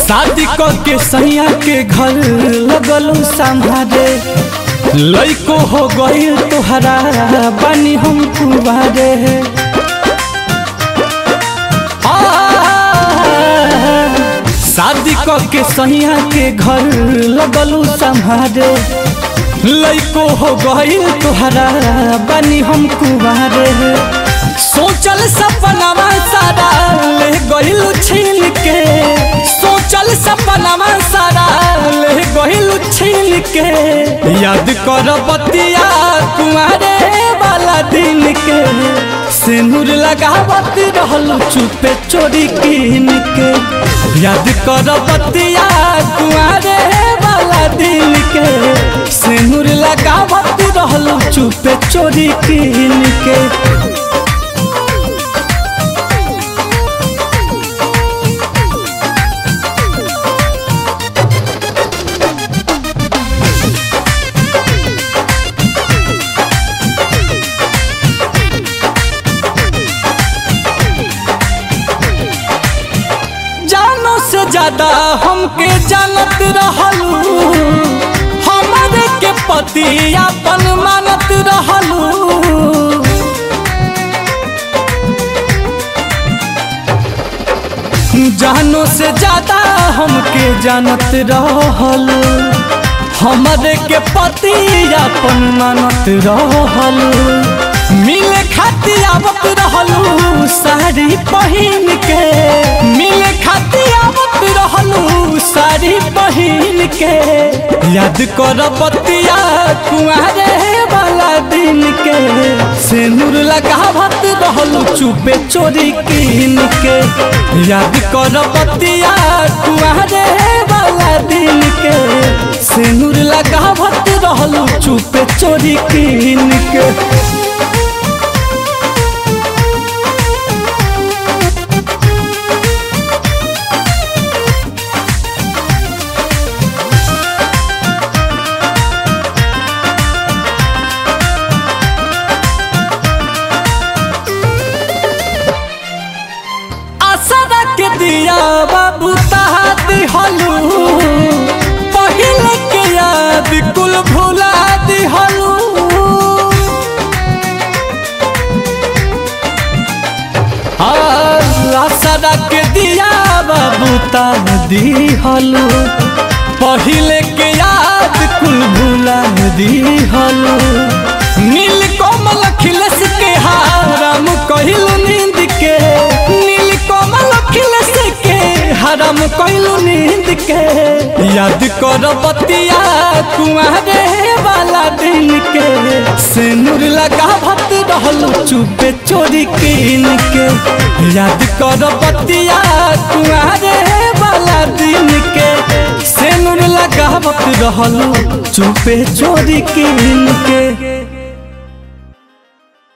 शादी क के सैया के घर लगलू संभारे लइको हो गई तोहरा बानी हम कुबारे आ, शादी क के सैया के घर लगलू संभारे लइको हो गई तोहरा बानी हम कुबारे सोचल सपनावा सारा ले गइलू छीन के सोचल सपनावा सारा ले गइलू छीन के याद कर बतिया कुमारे वाला दिन के सिंदूर लगावत रहलू चुपे चोरी कीन के याद कर बतिया कुमारे वाला दिन के सिंदूर लगावत रहलू चुपे चोरी कीन के जानो से ज्यादा हमके जानत रहलू हमारे के पति अपन मानत रहलू जानो से ज्यादा हमके जानत रहलू हमारे के पति अपन मानत रहलू मिले खातिर आवत रहलू साड़ी पहिन के मिले खातिर आवत रहलू साड़ी पहिन के याद कर बतिया कुआरे वाला दिन के सिंदूर लगावत रहलू चुपे चोरी कीन के याद कर बतिया कुआरे वाला दिन के सिंदूर लगावत रहलू चुपे चोरी कीन के आसरा के दिया बाबू तहाती हलू पहले के याद कुल भुला दी हलू आसरा के दिया बाबू दी हलू पहले के याद कुल भुला दी हलू नील कोमल खिलस के हाराम कहिलू नींद के नील कोमल खिलस के हराम कहिलू नींद के याद कर बतिया कुआरे वाला दिन के सिंदूर लगावत रहलू चुपे चोरी कीन के याद कर बतिया कुआरे वाला दिन के सिंदूर लगावत रहलू चुपे चोरी कीन के